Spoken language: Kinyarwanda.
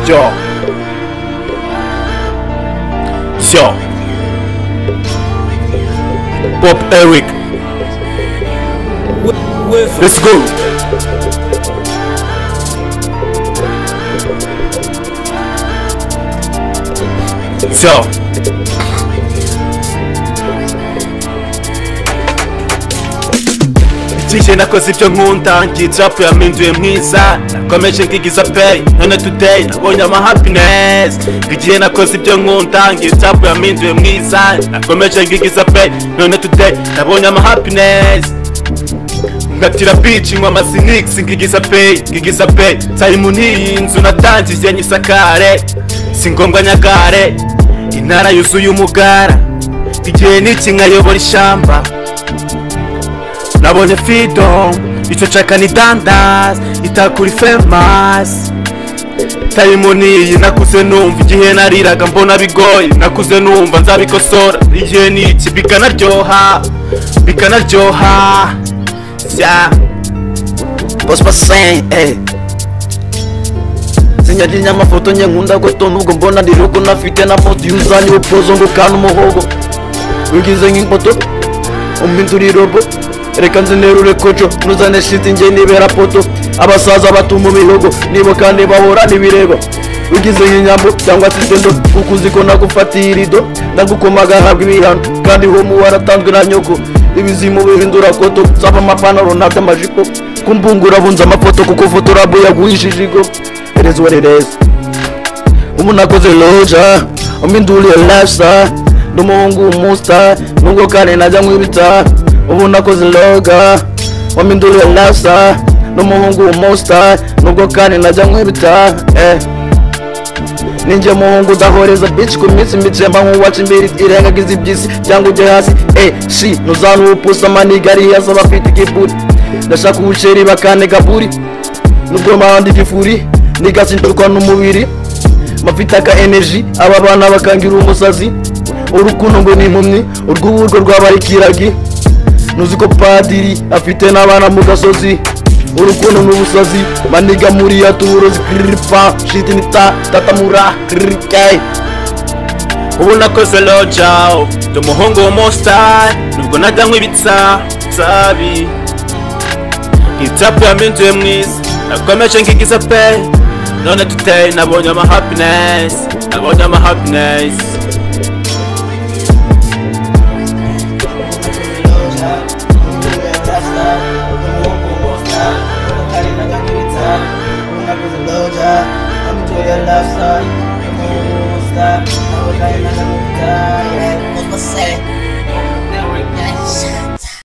叫笑Bob Eric. Let's go. Ciao. Tije nakoze ibyo nkunda ngitrapu yampinduye mwiza nakomeje nkigiza pay none today nabonye ama happiness igihe nakoze ibyo nkunda ngitrapu yampinduye mwiza nakomeje nkigiza pay none today nabonye ama happiness ngatira bici nywa amasinix ngigiza pay ngigiza pay nsari mu n'iyi nzu natangiye nyisakare si ngombwa nyagare intara yuzuye umugara igihe n'iki nkayobora ishyamba nabonye freedom icyo nshaka ni dandas itakuri famous time niyi nakuze numva igihe nariraga mbona bigoye nakuze numva nzabikosora igihe niki bikanaryoha bikanaryoha sya Boss Basen, eh. sinyagira amafoto nye nkunda goto nubwo mbona ndi rugo nafite na foto y'umuzani w'upozo ngo kana umuhogo wigize nk'impoto umpindura irobo reka nzinerure koco nuzane shiti nge nibera poto abasaza batuma imihogo nibo kandi bahora n'ibireba wigize nk'inyambo cyangwa se isendo kuko uzi ko nagufatiye irido nagukomaga ahabwa ibihano kandi homu waratanzwe na nyoko ibizimu bihindura koto nsaba amapantaro nabyo amajipo kumbungura bunze amapoto kuko fotorabu yagurishije igo ereza uwarereza umuntu akoze loja umpinduriye lifestyle ndi umuhungu w'umusta nubwo kandi najya nkwibita ubu nakoze loga wampinduriye lifestyle ndi umuhungu w'umusta nubwo kandi najya nkwibita eh. ninjye muhungu udahoreza bici ku minsi micemba nk'uwaca imbere irengagiza iby'isi cyangwa ujye hasi eh shi ntuzanupusa manigari yasaba afite igipuri ndashaka ubuceri bakantega buri nubwo mpande igifuri nigasinturwa n'umubiri mafite aka energy aba bana bakangira umusazi urukundo ngo ni impumyi urw'uburwo rwabarikiragi ntuzi ko padiri afite n'abana mu gasozi urukundo ni ubusazi maniga muri ya tuburozi kiriripa shiti ni ta tatamura kirike ubu nakoze loja ndi umuhungu w'umusta nubwo najya nkwibitsa sabi nk'itapu yampinduye mwiza nakomeje nkigiza pe none today nabonye ama happiness nabonye ama happiness I'm to your left side.